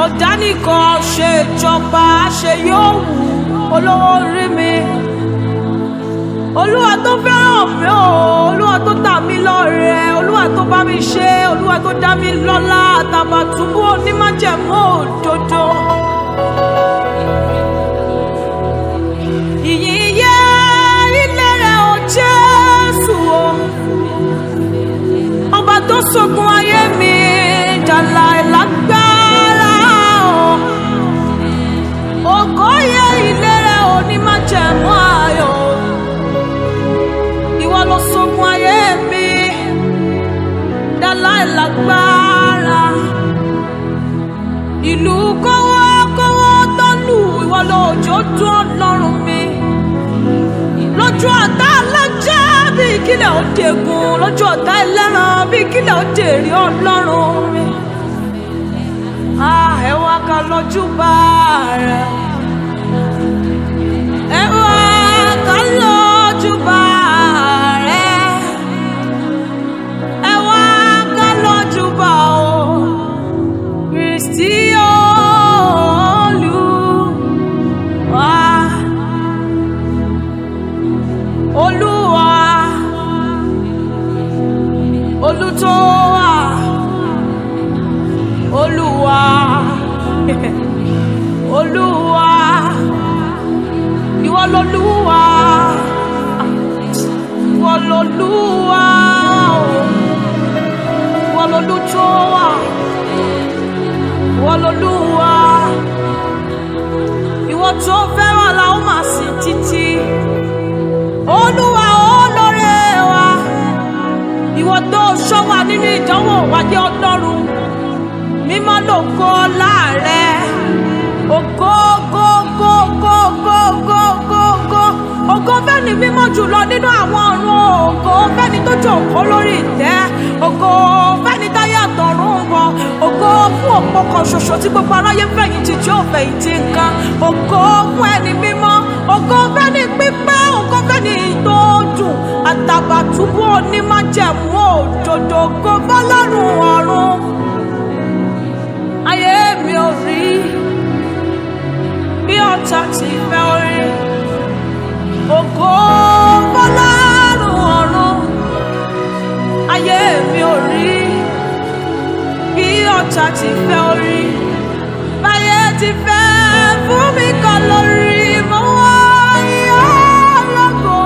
dánìkan ṣe ìjọba ṣe yóò wù olówó orí mi olúwa tó fẹ́ràn mi o olúwa tó tà mí lọ́rẹ olúwa tó bá mi ṣe olúwa tó dá mi lọ́lá àtàbàtúbú onímájẹ̀mú òdodo. ìyìn yẹ ilé rẹ̀ o jésù o ọba tó ṣògùn ayé mi jàlá ìlágbára o ògo yẹ ilé rẹ̀ onímájẹ̀mú ayọ̀ ìwọ ló ṣògùn ayé mi jàlá ìlágbára ìlú kọ́wọ́kọ́wọ́ tó lù ìwọ lóòjó dún ọlọ́run mi lójú ọ̀tá alájà bí kílẹ̀ ó dẹ̀gùn lójú ọ̀tá ẹlẹ́ran bí kílẹ̀ ó dèrè ọlọ́run mi. Ah, ẹ wá ká lójú bá rẹ̀. ẹ wá ká lójú bá rẹ̀. ẹ wá ká lójú bá o. Kristi Olúwa. Olúwa Olútọ́wà Olúwa Olúwa ìwọ lolúwa ìwọ lolúwa ìwọ lolútọ́wà ìwọ lolúwa ìwọ tó fẹ́ràn la ó máa sìn títí olúwa olóore wa ìwọ tó ṣọ́ wa nínú ìdánwò wájú ọlọ́run mímọ́ lògo láàrẹ ògo go go go go go go go ògo fẹ́ni mímọ́ jùlọ nínú àwọn ọ̀run ògo fẹ́ni tó jókòó lórí ìtẹ́ ògo fẹ́ni táyé àtọ̀run bọ̀ ògo fún òpó kan ṣoṣo tí gbogbo aráyé fẹ̀yìntì tí ó fẹ̀yìntì nǹkan ògo fún ẹni mímọ́ ògo fẹ́ni pípẹ́ ògo fẹ́ni tó dùn àtàbàtúbú onímájẹ̀mú òdodo ògo bọ́lọ́run ọ̀run ayé mi ò rí bí ọ̀tá ti fẹ́ orí ògo bọ́lọ́run ọ̀run ayé mi ò rí bí ọ̀tá ti fẹ́ orí báyé ti fẹ́ fún mi kan lórí mo wá yọ lọ́gọ̀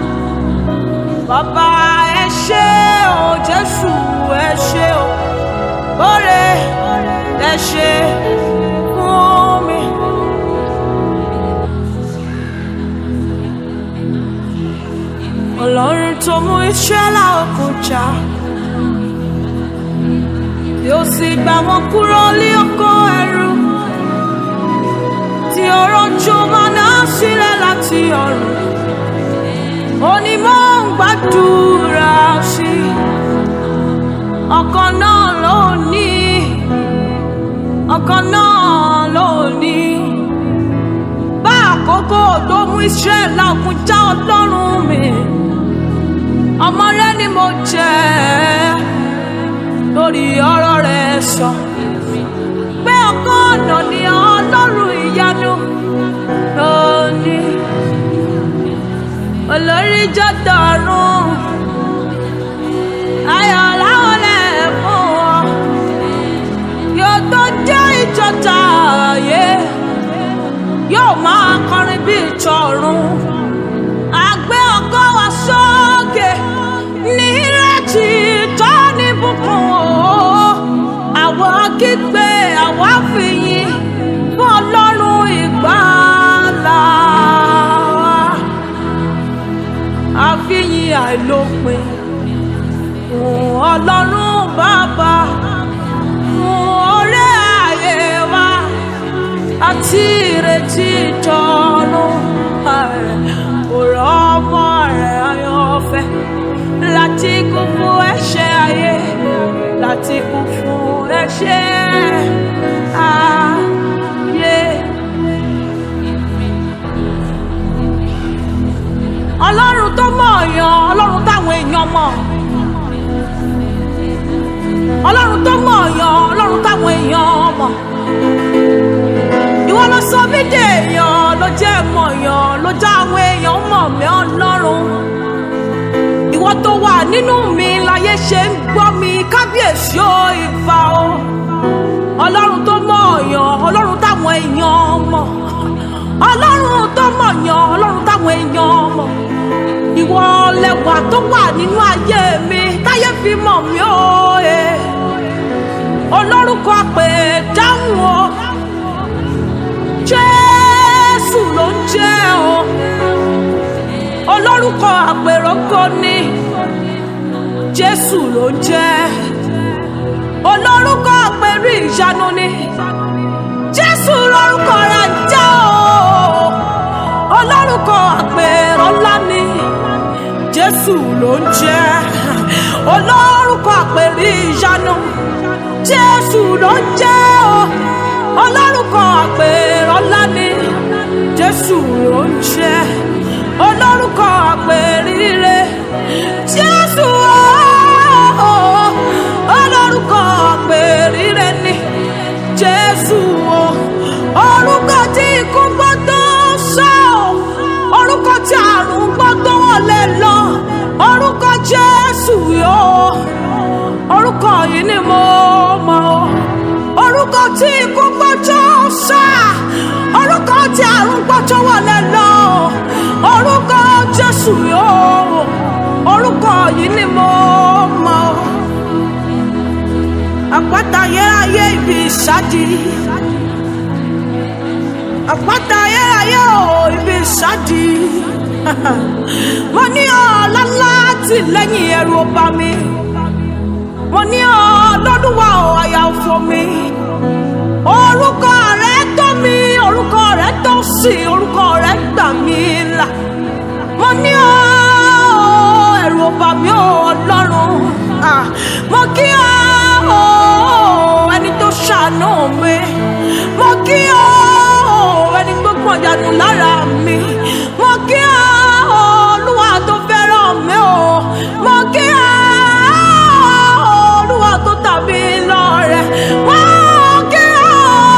bàbá ẹ ṣé o jésù ẹ ṣé o bóre ẹ ṣé fún mi. ọlọ́run tó mú ìṣẹ́lá òkun jà yóò sì gbà wọ́n kúrò ní oko ẹrú tí ọ̀rọ̀ jù mọ́nà sílẹ̀ láti ọ̀run ó ní mò ń gbàdúrà sí ọkàn náà ló ní ọkàn náà ló ní bá àkókò tó mú Ísírẹ́lì òkun já ọlọ́run mi ọmọ rẹ ni mo jẹ́ lórí ọ̀rọ̀ rẹ̀ sọ pé ọkàn ọ̀nà ni ọlọ́run ìyanu lónìí olórí jọ́dọ̀ ọ̀run ayọ̀ láwọn lẹ̀ fún wọn yóò tó jẹ́ ìjọta ààyè yóò máa kọrin bí ìjọ ọ̀run àgbẹ̀ ọkọ̀ wa sókè ní ìrètí tó ní bùkún o àwa kígbe àwa fìyìn fún ọlọ́run ìgbàlà wa àfihàn àìlópin fún ọlọ́run bàbá fún ọrẹ ayé wa àti ìrètí ìjọ́nù ọ̀rọ̀ ọmọ rẹ̀ ayọ̀fẹ́ láti kú fún ẹ̀ṣẹ̀ ayé láti kú fún ẹ̀ṣẹ̀ ayé. ọlọ́run tó mọ̀ ọ̀yàn ọlọ́run táwọn èèyàn mọ̀ ọlọ́run tó mọ̀ ọ̀yàn ọlọ́run táwọn èèyàn mọ̀ sọ mí dèèyàn ló jẹ́ mọ̀yàn ló já àwọn èèyàn mọ̀ mí ọlọ́run ìwọ tó wà nínú mi láyé ṣe ń gbọ́ mi kábíyèsí ó ìfà o ọlọ́run tó mọ̀yàn ọlọ́run táwọn èèyàn mọ̀ ọlọ́run tó mọ̀yàn ọlọ́run táwọn èèyàn mọ̀ ìwọ lẹwà tó wà nínú ayé mi táyé fi mọ̀ mí ó e olórúkọ pé dáhùn o jésù ló ń jẹ́ o olórúkọ àpèròkọ ni jésù ló ń jẹ́ olórúkọ àpèrè ìyanu ni jésù lórúkọ rẹ̀ ń jẹ́ o olórúkọ àpèrọlá ni jésù ló ń jẹ́ olórúkọ àpèrè ìyanu jésù ló ń jẹ́ o olórúkọ àpèrọlá ni jésù ló ń jẹ́ olórúkọ àpèrire jésù o olórúkọ àpèrire ni jésù o orúkọ tí ikú gbọ́dọ̀ sọ orúkọ tí àrùn gbọ́dọ̀ wọlé lọ orúkọ jésù yóò orúkọ yìí ni mo mọ̀ ọ́ orúkọ tí ikú gbọ́jọ́ sá orúkọ tí àrùn gbọ́jọ́ wọlé lọ orúkọ jésù yóò orúkọ yìí ni mo mọ̀ ọ́ àpáta ayérayé ibi ìsádi àpáta ayérayé ò ibi ìsádi mo ní ọlọ́lá tìlẹ́yìn ẹrù ọba mi mo ní ọlọ́dún wa ò àyà òfò mi orúkọ rẹ tó mi orúkọ rẹ tó sì orúkọ rẹ gbà mí là mo ní ọ ẹ̀rù ọba mi ò ọlọ́run Ah, mo kí ọ ẹni tó ṣàánú mi mo kí ọ ẹni tó gbọ̀n dànù lára mi mo kí ọ olúwa tó fẹ́ràn mi o mo kí ọ olúwa tó tàbí lọ́rẹ mo kí ọ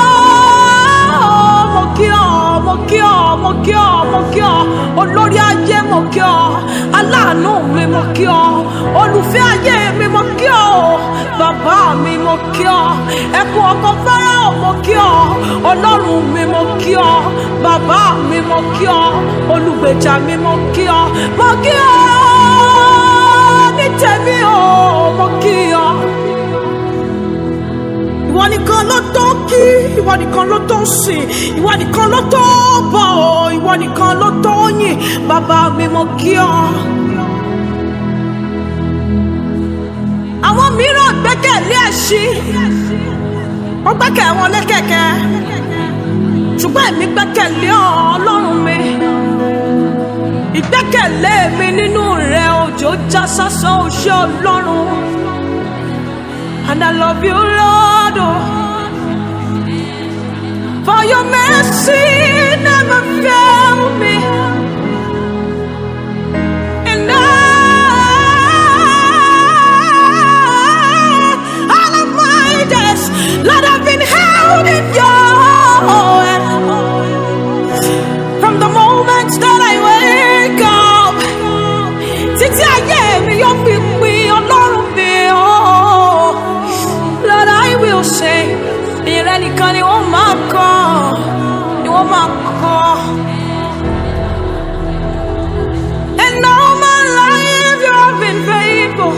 mo kí ọ mo kí ọ mo kí ọ mo kí ọ olórí ayé mo kí ọ aláàánú mi mo kí ọ olùfẹ́ ayé mi mo kí ọ bàbá mi mo kí ọ ẹkún ọkọ fáráò mo kí ọ ọlọ́run mi mo kí ọ bàbá mi mo kí ọ olùgbèjà mi mo kí ọ mo kí ọ ní tèmi o mo kí ọ ìwọ nìkan ló tó kí ìwọ nìkan ló tó sìn ìwọ nìkan ló tó bọ̀ ọ́ ìwọ nìkan ló tó yìn bàbá mi mo kí ọ. àwọn mìíràn gbẹ́kẹ̀lé ẹṣin wọ́n gbẹ́kẹ̀ wọn lé kẹ̀kẹ́ ṣùgbọ́n èmi gbẹ́kẹ̀lé ọ ọlọ́run mi ìgbẹ́kẹ̀lé mi nínú rẹ òjò já sásán òṣè ọlọ́run. And I love you, Lord, oh, for your mercy never failed me. And I, all of my days, Lord, I've been held in your hand. From the moment that I wake up, títí ayé mi yóò fi pin ọlọ́run mi ọ́. Lord, I will say, ìrẹ́ nìkan ni wọ́n máa kọ́, ni wọ́n máa kọ́. And all my life you have been faithful.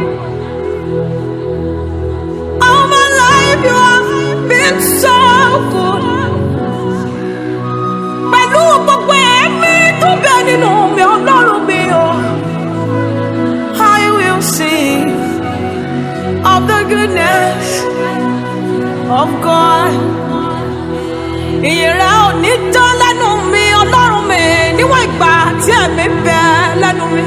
All my life you have been so good. Pẹ̀lú gbogbo ẹ̀mí tó bẹ nínú mi, ọlọ́run mi o. I will sing of the goodness of God. Ìyẹ̀rẹ̀ ò ní tán lẹ́nu mi, ọlọ́run mi, níwọ̀n ìgbà tí ẹ̀mí bẹ lẹ́nu mi.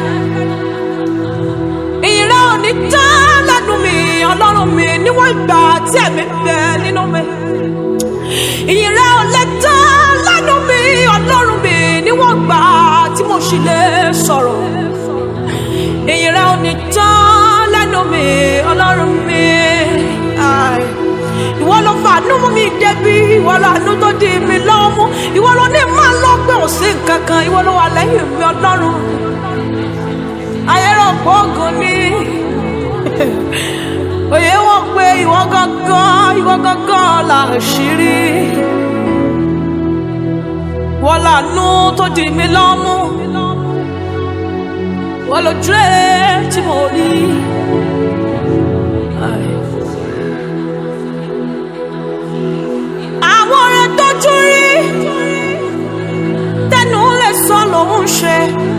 Ìyẹ̀rẹ̀ ò ní tán lẹ́nu mi, ọlọ́run mi, níwọ̀n ìgbà tí ẹ̀mí bẹ nínú mi. Ìyẹ̀rẹ̀ ò lè tán lẹ́nu mi, ọlọ́run mi, níwọ̀n ìgbà tí mo ṣì lè sọ̀rọ̀ ìyìnrere ò ní tán lẹ́nu mi ọlọ́run mi. Ai. ìwọ ló fàánú mú mi débi ìwọ làánú tó di mi lọ́wọ́ mú ìwọ ló ní máa lọ́gbẹ́ òsì kankan ìwọ ló wà lẹ́yìn mi ọlọ́run ayérọ̀pọ̀ ògùn ni òye wọn pé ìwọ gangan ìwọ gangan là ṣírí wọ́n lànú tó di mi lọ́mú wọ́n ló dúró tí mo rí. àwọn ọ̀rẹ́ tójú rí tẹnu lè sọ lòun ṣe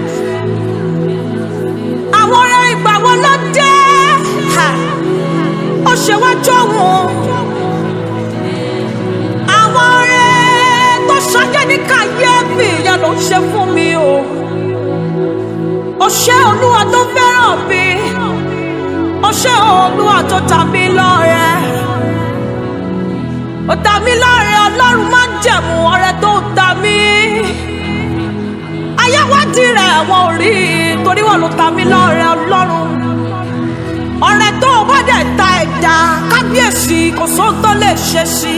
àwọn ọ̀rẹ́ ìgbà wo ló dé Ha! ó ṣe wá jọ̀wọ́n àwọn ọ̀rẹ́ tó ṣọjẹ́ ní kàyéfì ìyẹn ló ń ṣe fún mi o ó ṣe olúwa tó fẹ́ràn mi ó ṣe olúwa tó ta mí lọ́rẹ ó ta mí lọ́rẹ ọlọ́run má jẹ̀mú ọrẹ tó ta mí ayáwádìí rẹ̀ wọn ò rí i torí wọn ló ta mí lọ́rẹ ọlọ́run ọrẹ tó o bá dẹ̀ ta ẹ̀dá kábíyèsí kò sóhun tó lè ṣe sí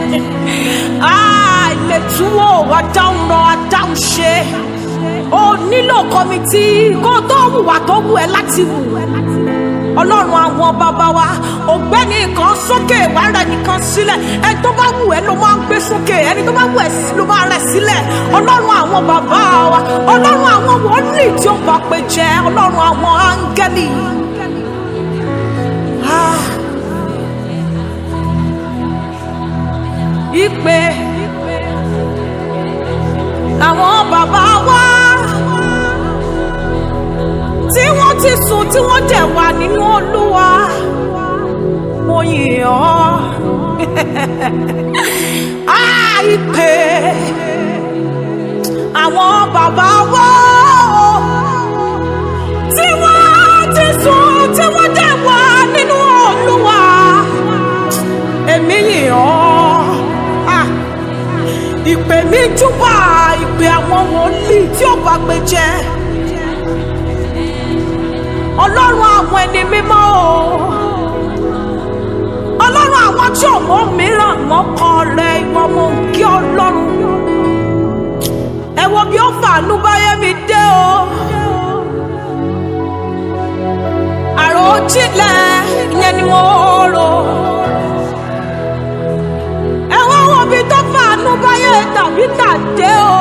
ilé túwò adáhùn rọ adáhùn ṣe o nílò kọmitì kó o tó hùwà tó wù ẹ́ láti wù ọlọ́run àwọn bàbá wa ògbẹ́ni kan sókè wàrà nìkan sílẹ̀ ẹni tó bá wù ẹ́ ló máa ń gbé sókè ẹni tó bá wù ẹ́ sí ló máa rẹ̀ sílẹ̀ ọlọ́run àwọn bàbá wa ọlọ́run àwọn wòlíì tí ó bá pé jẹ́ ọlọ́run àwọn áńgẹ́lì. Ah. ìpè àwọn bàbá wa tí wọ́n ti sùn tí wọ́n dẹ̀ wà nínú olúwa mo yìn ọ́ Ah, ìpè àwọn bàbá wa tí wọ́n ti sùn tí wọ́n dẹ̀ wà nínú olúwa èmi yìn ọ́ Ah, ìpè mi júbà ìpè àwọn wòlíì tí ó bá gbé jẹ́ ọlọ́run àwọn ẹni mímọ́ o ọlọ́run àwọn tí ò mọ mìíràn mọ́kàn rẹ ìwọ mo ń kí ọlọ́run ẹ wo bí ó fàánú báyé mi dé o àròjinlẹ̀ ìyẹn ni mo rò ẹ wá wo bí tó fàánú báyé tàbí tàdé o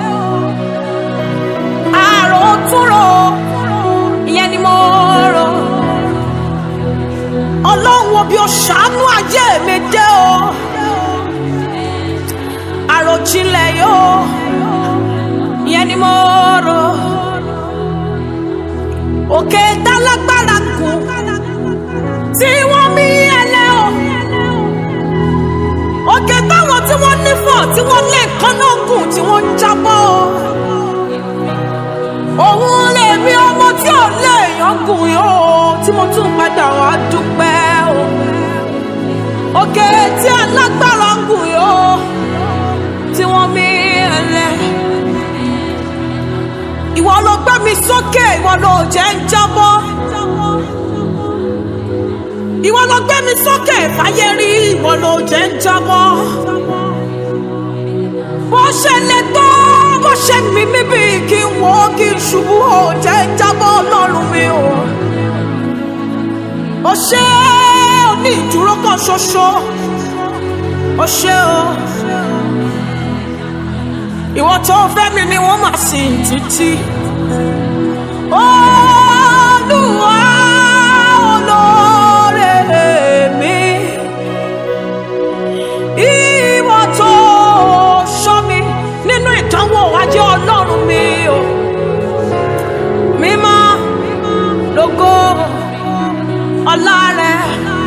àròtúrò ìyẹn ni mo rò ọlọ́run wo bí o ṣàánú ayé mi dé o àròjinlẹ̀ yóò ìyẹn ni mo rò òkè tálágbára kù tí wọ́n mí ẹlẹ́ o òkè táwọn tí wọ́n nífọ̀ tí wọ́n lé kánná gùn tí wọ́n ń jábọ́ o òun lèmi ọmọ tí ò lè yangùn yóò tí mo tún padà wá dúpẹ́ o òkè tí alágbára gùn yóò tí wọ́n mí ẹlẹ́ ìwọ ló gbé mi sókè ìwọ ló jẹ́ ń jábọ́ ìwọ ló gbé mi sókè fàyè rí ìwọ ló jẹ́ ń jábọ́ bó ṣe lè tó bó ṣe mí mi bí kí n wò ó kí n ṣubú ó jẹ́ ń jábọ́ ọlọ́run mi o ó ṣe ó ní ìdúró kan ṣoṣo ó ṣe o ìwọ tó fẹ́ mi ni wọ́n máa sìn títí. Olúwa olóore mi, ìwọ tó ṣọ́ mi nínú ìdánwò ajé ọlọ́run mi o. Mímọ́ lógo ọlá rẹ̀.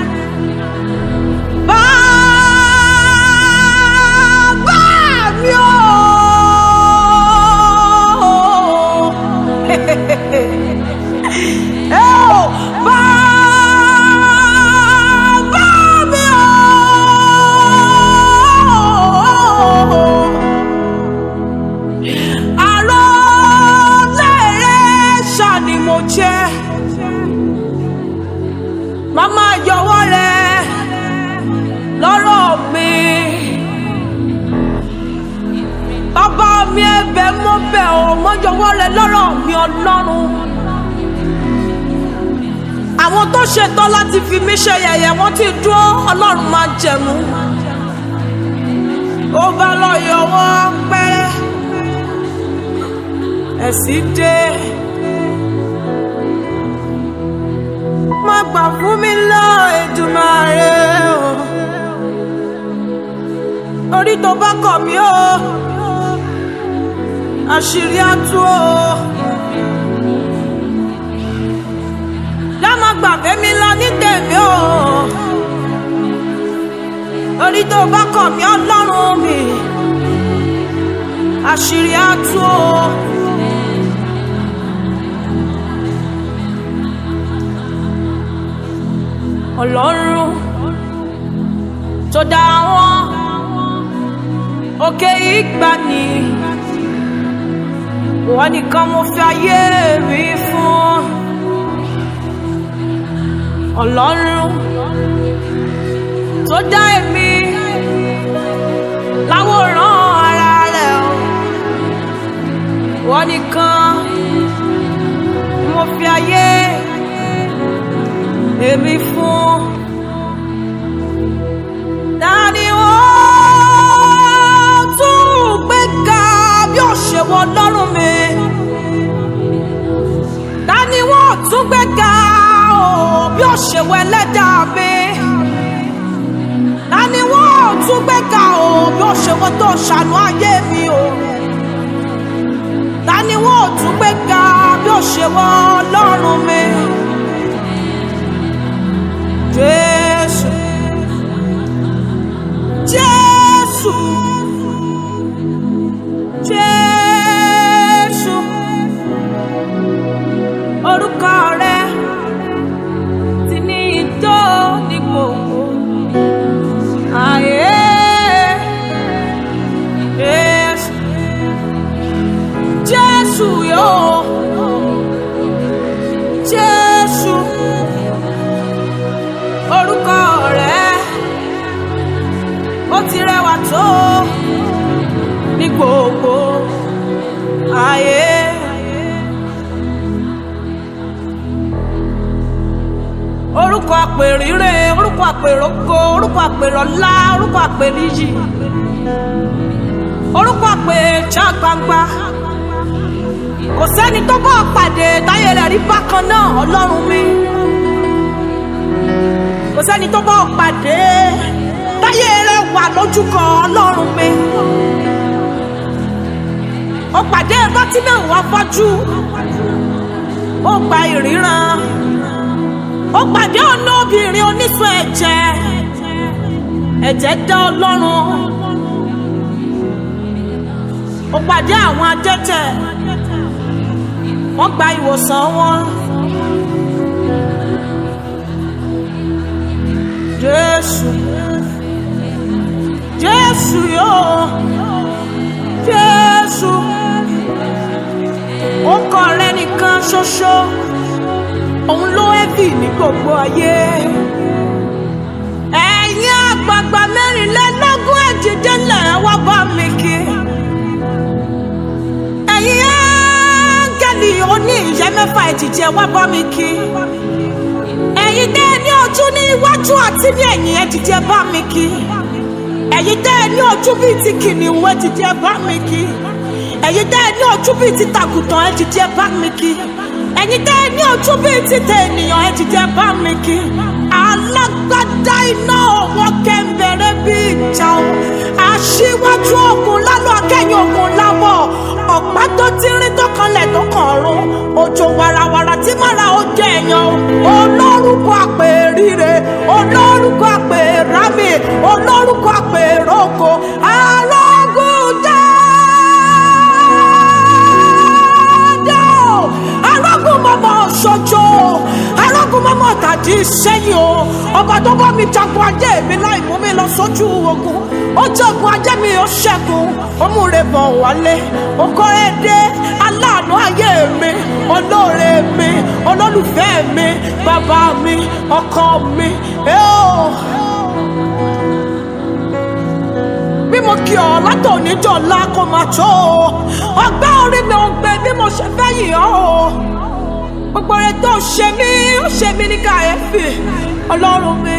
Bàbá mi o. ọlọ́run àwọn tó ṣetán láti fi mí ṣe yẹ̀yẹ́ wọ́n ti dúró ọlọ́run máa jẹ̀mú ó bá lọ yọwọ́ pẹ́rẹ́ ẹ̀sìn dé má gbà fún mi lọ Èdùmàrè o orí tó bá kọ̀ mí o àṣírí á tú o. dámọ̀ gbàgbé mi lọ ní tèmi o orí tó bá kọ̀ mí ọlọ́run mi àṣírí á tú o. ọlọ́run tó dá wọn òkè ìgbàanì wọ́n nìkan mo fi ayé mi fún ọlọ́run tó dá èmi láwòrán ara rẹ̀ o wọ́n nìkan mo fi ayé èmi fún dání wọ́n tún gbéga bí òṣèwọ̀ ọlọ́run mi dání wọ́n tún gbéga o bí òṣèwọ̀ ẹlẹ́dàá mi dání wọ́n tún gbéga o bí òṣèwọ̀ tó ṣàánú ayé mi o dání wọ́n tún gbéga bí òṣèwọ̀ ọlọ́run mi. Jésù Jésù Jésù orúkọ rẹ ti ní ìtó ní gbogbo ayé Jésù Jésù yóò Jésù orúkọ rẹ ó ti rẹwà tó ní gbogbo ayé. orúkọ àpèrírè orúkọ àpèrògo orúkọ àpèrọlá orúkọ àpèníyì orúkọ àpèjà gbangba kò sẹ́ni tó bọ́ pàdé táyé rẹ̀ rí bákan náà ọlọ́run mi kò sẹ́ni tó bọ́ pàdé táyé rẹ̀ wà lójúkọ ọlọ́run mi ó pàdé bọ́tí náà wá fọ́jú ó gba ìríran ó pàdé ọ̀nà obìnrin onísun ẹ̀jẹ̀ ẹ̀jẹ̀ dá ọlọ́run ó pàdé àwọn adẹ́tẹ̀ wọ́n gba ìwòsàn wọn. Jésù Jésù yóò Jésù ó kọ rẹ nìkan ṣoṣo òun ló ẹbí ní gbogbo ayé ẹ̀yin àgbààgbà mẹ́rìnlélógún ẹ̀jẹ̀dẹ́lẹ̀ wá bá mi kí ẹ̀yin áńgẹ́lì oní ìyẹ́ mẹ́fà ẹ̀jìjẹ́ wá bá mi kí ẹ̀yin tẹ́ ẹ ní ojú ní iwájú àti ní ẹ̀yìn ẹ̀jìjẹ́ bá mi kí ẹ̀yin tẹ́ ẹ ní ojú bíi ti kìnìún ẹ̀jìjẹ́ bá mi kí ẹ̀yin tẹ́ ẹ ní ojú bíi ti tàkùtàn ẹ̀jìjẹ́ bá mi kí ẹ̀yin tẹ́ ẹ ní ojú bíi ti tẹ ènìyàn ẹ̀jìjẹ́ bá mi kí alágbádá iná ọwọ́ kẹ́ńbẹ̀rẹ̀ bíi ìjà o aṣíwájú ogun lálọ́ akẹ́yìn ogun láwọ̀ ọ̀pá tó tírín tó kanlẹ̀ tó kàn ọ̀run òjò wàràwàrà tí mara ó jẹ èèyàn o olórúkọ àpèrire olórúkọ àpèrami olórúkọ àpèròkò arógùn dáadáa o arógùn mọ́mọ́ ṣojo arógùn mọ́mọ́ tàdí sẹ́yìn o ọba tó bá mi jagun ajé mi láì mú mi lọ sójú ogun ó jagun ajé mi ó ṣẹ́gun ó múre bọ̀ wálé ó kọ́rẹ́ dé aláàánú ayé mi olóore mi olólùfẹ́ mi bàbá mi ọkọ mi ẹ ó. bí mo kí ọ látòní dọ̀la kò máa tó o ọgbẹ́ orí mi ò gbé bí mo ṣe fẹ́ yìn ọ́ o gbogbo rẹ tó ṣe mí ó ṣe mí ní kàyéfì ọlọ́run mi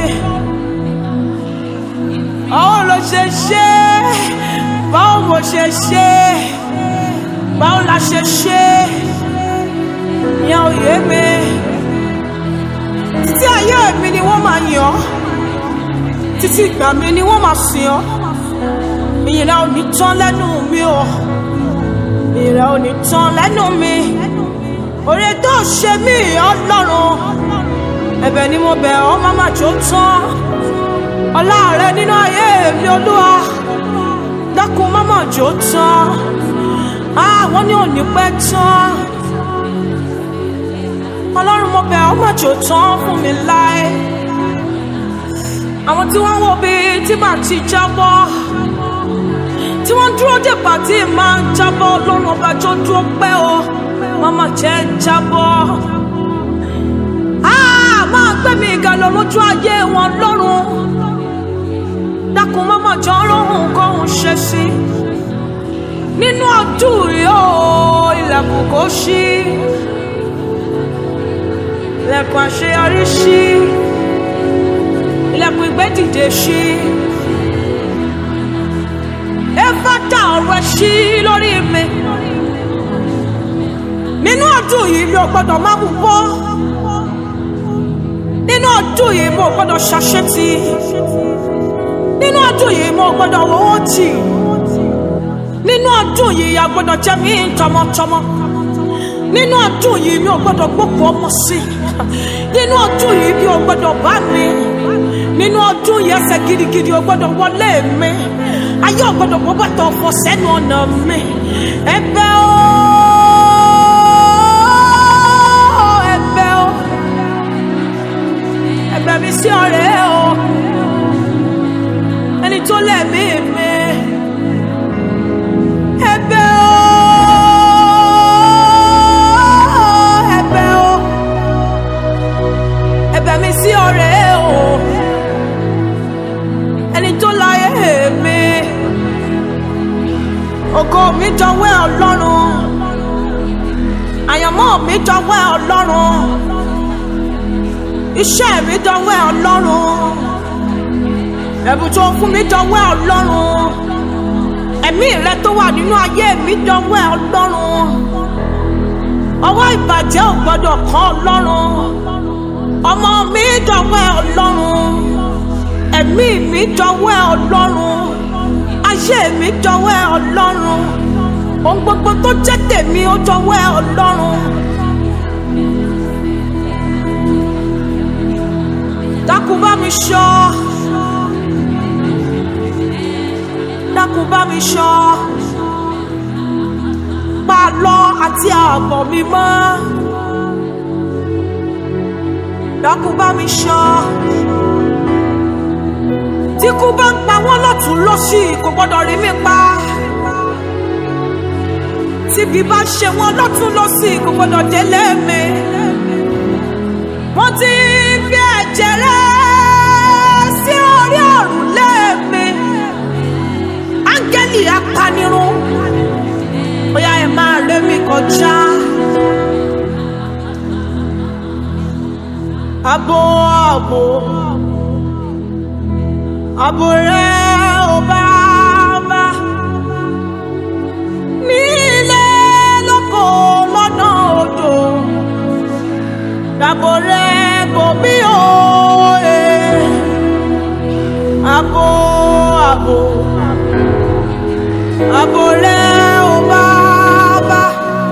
báwo ló ṣe ṣe báwo mo ṣe ṣe báwo la ṣe ṣe ìyẹn ò yé mi títí ayé mi ni wọ́n máa yìn ọ́ títí ìgbà mi ni wọ́n máa sìn ọ́ ìyìnlẹ̀ ò ní tán lẹ́nu mi o ìyìnlẹ̀ ò ní tán lẹ́nu mi òrè tó ṣe mí ọlọ́run ẹ̀bẹ̀ ni mo bẹ̀ ọ́ máma jó tán ọlá rẹ nínú ayé mi olúwa dákun máma jó tán àwọn ní òní pẹ́ tán ọlọ́run mo bẹ̀ ọ́ má jó tán fún mi láé àwọn tí wọ́n ń wo bí tí màá ti jábọ́ tí wọ́n dúró dè pàtí máa ń jábọ́ lọ́rùn ọba tó dúró pẹ́ o mama jẹ́ ń jábọ́ máa gbé mi ga lọ lójú ayé wọn lọ́rùn dákun mama jọ rọrùn kọ́hún ṣe sí nínú ọdún yìí ó ilẹ̀kùn kò ṣí ilẹ̀kùn àṣeyọrí ṣí ilẹ̀kùn ìgbẹ́dìde ṣí ẹ̀fọ́tà ọ̀rọ̀ ṣí lórí mi nínú ọdún yìí mi ò gbọ́dọ̀ má mú bọ́ nínú ọdún yìí mo ò gbọ́dọ̀ ṣàṣetì nínú ọdún yìí mo ò gbọ́dọ̀ wọ́wọ́ tì nínú ọdún yìí a gbọ́dọ̀ jẹ́ mi tọmọtọmọ nínú ọdún yìí mi ò gbọ́dọ̀ gbókùn ọmọ sí nínú ọdún yìí mi ò gbọ́dọ̀ bá mi nínú ọdún yìí ẹsẹ̀ gidigidi ò gbọ́dọ̀ wọlé mi ayé ò gbọ́dọ̀ bọ́ bàtà ọ̀fọ̀ sẹ́nu ọ̀nà mi ẹ̀bẹ̀ o. ẹ̀bẹ̀ o ẹ̀bẹ̀ mi sí ọ̀rẹ́ o ẹni tó lẹ̀mí mi ẹ̀bẹ̀ o ẹ̀bẹ̀ o ẹ̀bẹ̀ mi sí ọ̀rẹ́ o ẹni tó láyé mi ògo mi jọ̀wọ́ Ọlọ́run àyànmọ́ mi dọwọ́ ọlọ́run iṣẹ́ mi dọwọ́ ọlọ́run ẹ̀bùn tó fún mi dọwọ́ ọlọ́run ẹ̀mí rẹ tó wà nínú ayé mi dọwọ́ ọlọ́run ọwọ́ ìbàjẹ́ ò gbọ́dọ̀ kàn ọlọ́run ọmọ mi dọwọ́ ọlọ́run ẹ̀mí mi dọwọ́ ọlọ́run ayé mi dọwọ́ ọlọ́run ohun gbogbo tó jẹ́ tèmi ó jọ̀wọ́ ẹ ọlọ́run. dákun bá mi ṣọ́ dákun bá mi ṣọ́ pa lọ àti ààbọ̀ mi mọ́ dákun bá mi ṣọ́ tí kú bá ń pa wọ́n lọ́tún lọ́sì kò gbọ́dọ̀ rí mi pa tíbi bá ṣe wọn lọ́tún lọ́sì kò gbọ́dọ̀ délé mi. wọ́n ti fi ẹ̀jẹ̀ rẹ̀ sí orí òrùlé mi. áńgẹ́lì apanirun bóyá ẹ máa ré mi kọjá. abo abo abo rẹ̀ ò bá bá nílé lóko lọ́nà odò dàbò rẹ bòmí òye abo abo abo rẹ ò bá bá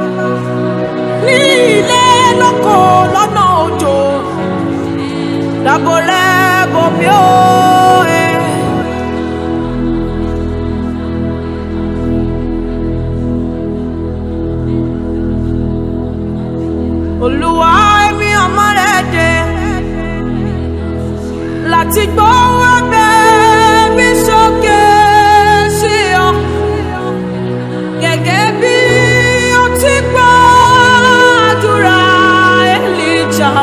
nílé lóko lọ́nà odò dàbò rẹ bòmí òye. olúwa ẹ̀mí ọmọ rẹ̀ dé láti gbọ́ ẹ̀bẹ̀ mi sókè sí ọ gẹ́gẹ́ bí ó ti gbọ́ àdúrà Èlíjà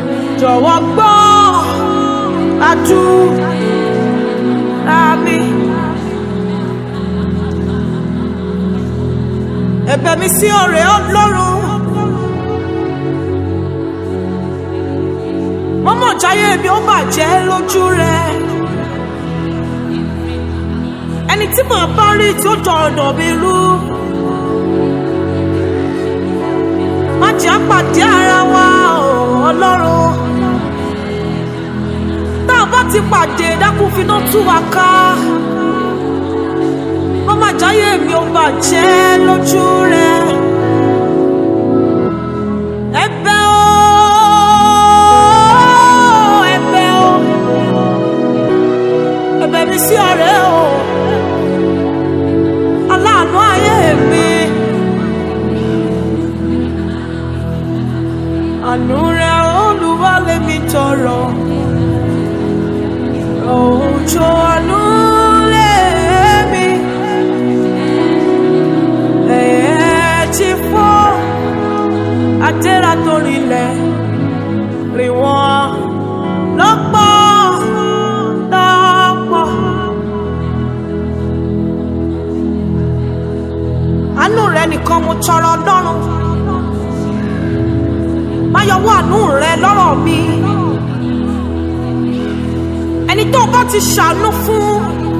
jọ̀wọ́ gbọ́ àdúrà mi. ẹ̀bẹ̀ mi sí ọ̀rẹ́ ọlọ́run mọ́mọ́ jáyé mi ó bàjẹ́ lójú rẹ ẹni tí màá bá rí tí ó jọ ọ̀nà mi rú má jẹ́ àpàdé ara wa o, ọlọ́run tá a bá ti pàdé dákun finá tú wa ká mọ́mọ́ jáyé mi ó bàjẹ́ lójú rẹ ẹ̀bẹ̀ o ẹ̀bẹ̀ o ẹ̀bẹ̀ mi sí ọ̀rẹ́ o aláàánú ayé mi àánú rẹ olùwálé mi tọrọ òjò àánú lé mi ẹ̀ẹ́ ti fọ́ àtẹ́rà tó rinlẹ̀ rìn wọ́n lọ́pọ̀ lọ́pọ̀. àánú rẹ nìkan mo tọrọ ọlọ́run má yọwọ́ àánú rẹ lọ́rọ̀ mi ẹni tó bá ti ṣàánú fún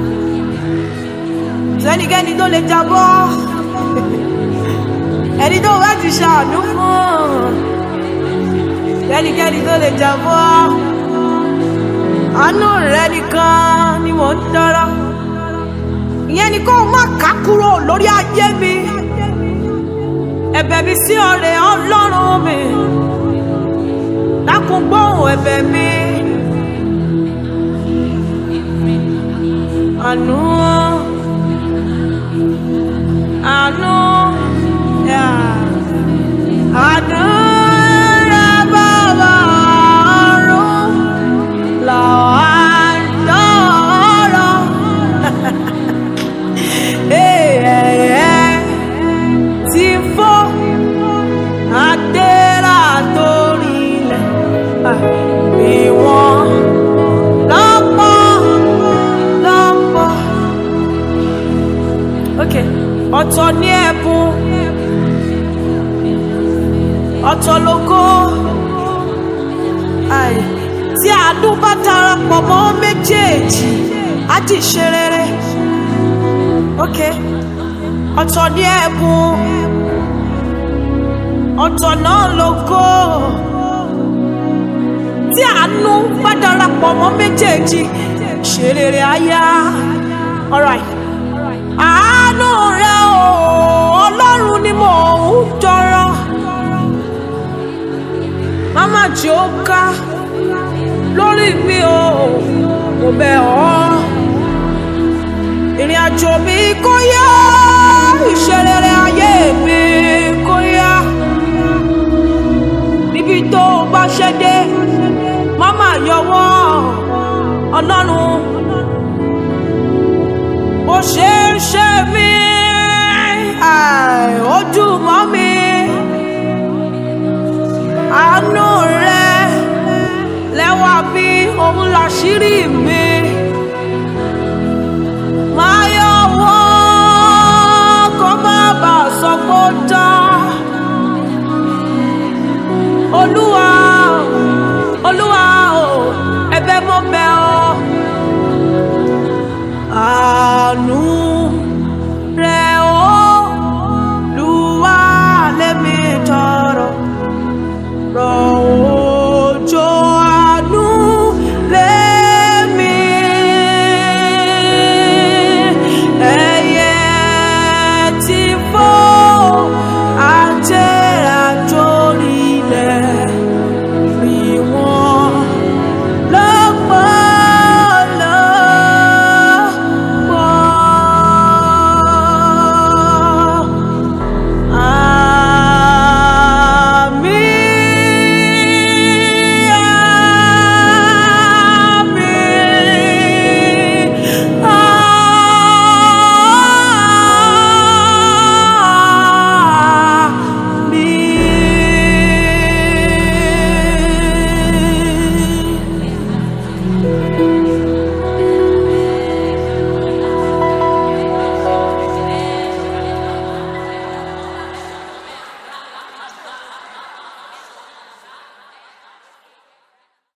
sẹ́nikẹ́ni tó lè jábọ́ ẹni tó bá ti ṣàánú fún sẹ́nikẹ́ni tó lè jábọ́ àánú rẹ nìkan ni mo ń tọrọ ìyẹn ni kó o má ká kúrò lórí ayé mi ẹ̀bẹ̀ mi sí ọ̀rẹ́ Ọlọ́run mi dákun gbóhùn ẹ̀bẹ̀ mi àánú àánú yà àánú rẹ bàbá ọ̀run làwọn àdọ́rọ̀. Ẹ̀ẹ́ ti fọ́ àdéhà torí ilẹ̀ ìwọ̀n lọ́pọ̀ lọ́pọ̀. Ok, ọ̀tọ̀ ní ẹ̀bùn, ọ̀tọ̀ lógo. Ai, Tí àánú bá darapọ̀ mọ́ méjèèjì, á ti ṣe rere. Ok, ọ̀tọ̀ ní ẹ̀bùn, ọ̀tọ̀ náà lógo. Tí àánú bá darapọ̀ mọ́ méjèèjì, ṣe rere aya. Alright. Àánú rẹ o, Ọlọ́run ni mò ń tọrọ. Máma jẹ́ ó ká lórí mi o, mo bẹ̀ ọ́ ìrìn àjò mi kó yá ìṣerere ayé mi kó yá níbi tó o bá ṣe dé má má yọwọ́ ọlọ́run bó ṣe ń ṣe mí ai, ó dùn mọ́ mi àánú rẹ lẹ́wà bí òun làṣírí mi máa yọwọ́ kó má bàa sọ pé ó tán olúwa olúwa o ẹ̀bẹ̀ mo bẹ̀ ọ́